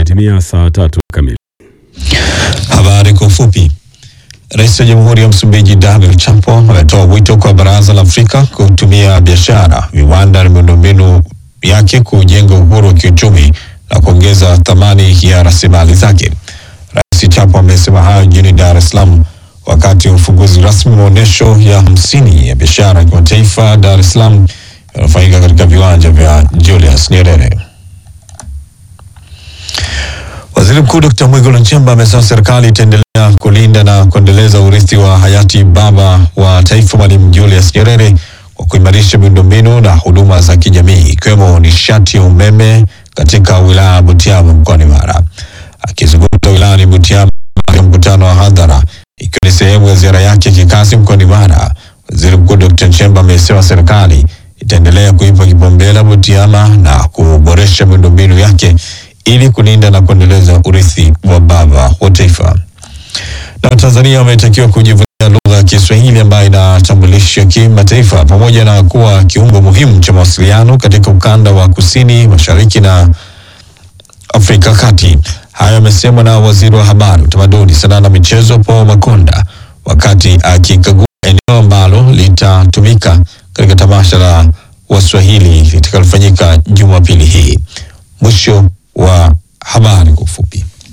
Imetimia saa tatu kamili. Habari kwa ufupi. Rais wa Jamhuri ya Msumbiji Daniel Chapo ametoa wito kwa Baraza la Afrika kutumia biashara, viwanda na miundombinu yake kujenga uhuru wa kiuchumi na kuongeza thamani ya rasilimali zake. Rais Chapo amesema hayo jijini Dar es Salaam wakati wa ufunguzi rasmi wa maonyesho ya hamsini ya biashara ya kimataifa Dar es Salaam yanayofanyika katika viwanja vya Julius Nyerere. Waziri Mkuu Dr. Mwigulu Nchemba amesema serikali itaendelea kulinda na kuendeleza urithi wa hayati baba wa taifa Mwalimu Julius Nyerere kwa kuimarisha miundombinu na huduma za kijamii ikiwemo nishati ya umeme katika wilaya ya Butiama mkoani Mara. Akizungumza wilayani Butiama katika mkutano wa hadhara ikiwa ni sehemu ya ziara yake ya kikazi mkoani Mara, Waziri Mkuu Dr. Nchemba amesema serikali itaendelea kuipa kipaumbele Butiama na kuboresha miundombinu yake ili kulinda na kuendeleza urithi wa baba wa taifa. Na Tanzania wametakiwa kujivunia lugha ya Kiswahili ambayo inatambulisha kimataifa pamoja na kuwa kiungo muhimu cha mawasiliano katika ukanda wa kusini mashariki na Afrika Kati. Hayo yamesemwa na waziri wa habari, utamaduni, sanaa na michezo Paul Makonda wakati akikagua eneo ambalo litatumika katika tamasha la Waswahili litakalofanyika Jumapili hii. Mwisho wa habari kwa ufupi.